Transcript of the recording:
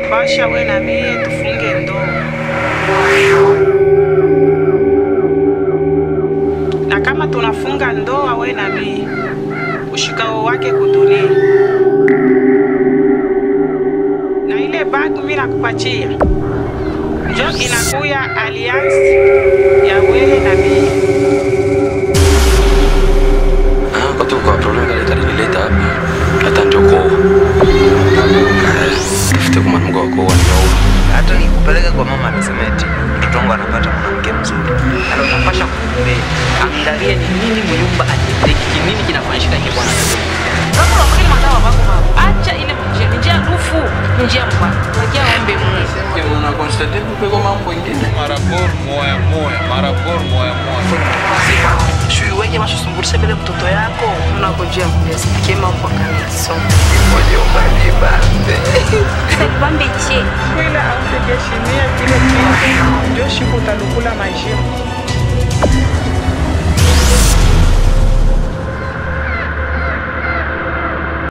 basha we na mie tufunge ndoa na kama tunafunga ndoa we na mie ushikao wake kudunia na ile bag mi nakupatia njo inakuya alliance ya wewe na mie Ah, kwa tu kwa problem kale kalinileta hapa. Hata ndio kwa. Tafute kwa mwanangu wako wa ndio. hata nikupeleka kwa mama anasema eti mtoto wangu anapata mwanamke mzuri Ana unapasha kumbei. Angalia ni nini mnyumba atiteki, nini kinafanyika kwa bwana. Kama unafanya madawa wako baba. Acha ile njia, ni njia rufu, ni njia mbaya. Wakia ombe Mungu. Una constate kupeko mambo mengine. Marabor moya moya, marabor moya moya. Shui weke mashusumbulise mbele mtoto yako. unakojea mesikie mambo kanisoma moja ubani bambe kwila autekeshimia kile kitu njo shiku utalukula majibu